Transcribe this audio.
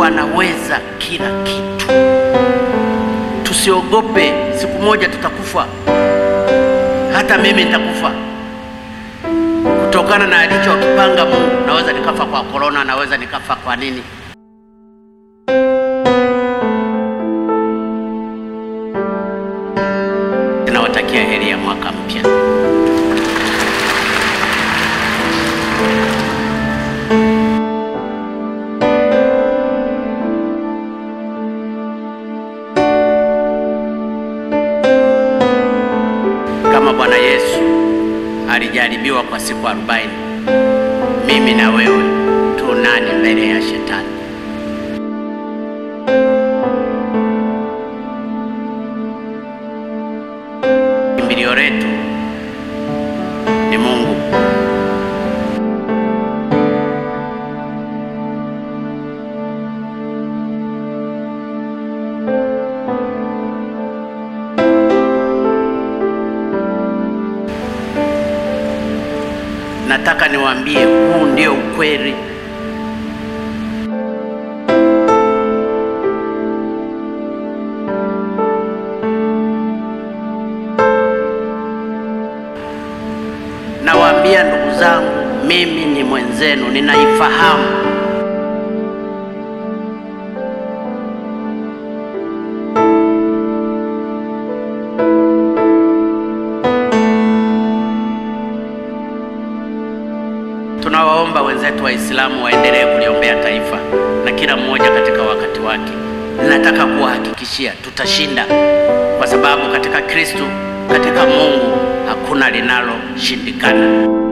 Mungu anaweza kila kitu. Tusiogope, siku moja tutakufa. Hata mimi nitakufa kutokana na alichokipanga Mungu. Naweza nikafa kwa korona, naweza nikafa kwa nini. Tunawatakia heri ya mwaka mpya. Kama Bwana Yesu alijaribiwa kwa siku arobaini, mimi na wewe tu nani mbele ya shetani? Kimbilio letu ni Mungu. Nataka niwaambie huu ndio ukweli. Nawaambia ndugu zangu, mimi ni mwenzenu, ninaifahamu. Tunawaomba wenzetu Waislamu waendelee kuliombea taifa na kila mmoja katika wakati wake. Ninataka kuwahakikishia tutashinda, kwa sababu katika Kristo, katika Mungu hakuna linaloshindikana.